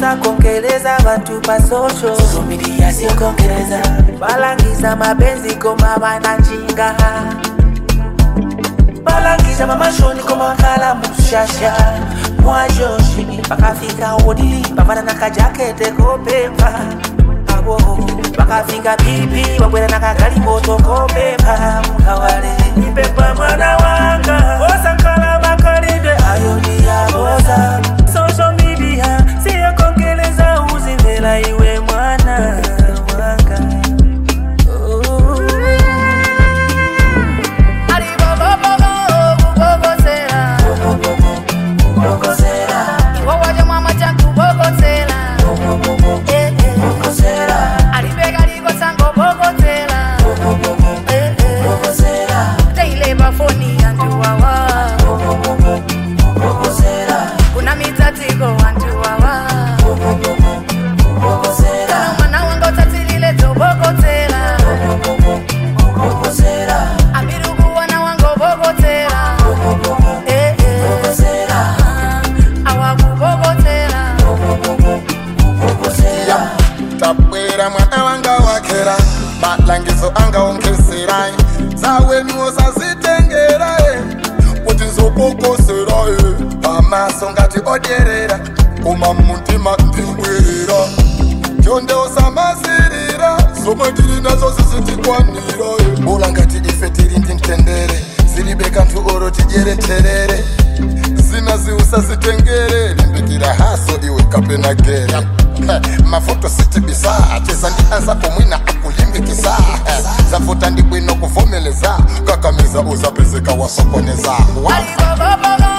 osakongeleza bantu pa social media siokongeleza balangiza mapenzi koma bananjinga balangiza mamashoni koma kala mushasha mwajoshi bakafika odili bavana na kajakete kopemba abo bakafika pipi bakwera na kagali moto kopemba mukawale ipepa mwana wanga osankala makalinde ayoni yaboza social media siyokongeleza uzimvela iwe mwana wanga oh. kuna mitatiko wantu wawa kana mwana wanga utatilile tobokotela amirukuwana wanga obokotela Eh, eh. Ah, awakubokotela tabwera mwana wanga wakera malangizo angaongesera zawenuwo sazitengera kuti nzokokosera pamaso ngati odyerera koma mumutima ndibwerera chonde usamasirira zomwe tili nazo zisitikwanira bula ngati ife tili ndi mtendere zilibe kanthu oro tijereterere zina ziusazitengere limbikira haso iwe kapena gere mafuto sitibisa cheza ndi anzako mwina akulimbikisa zafuta ndi bwino kuvomeleza kakamiza uzapezeka wasokoneza alibobobobo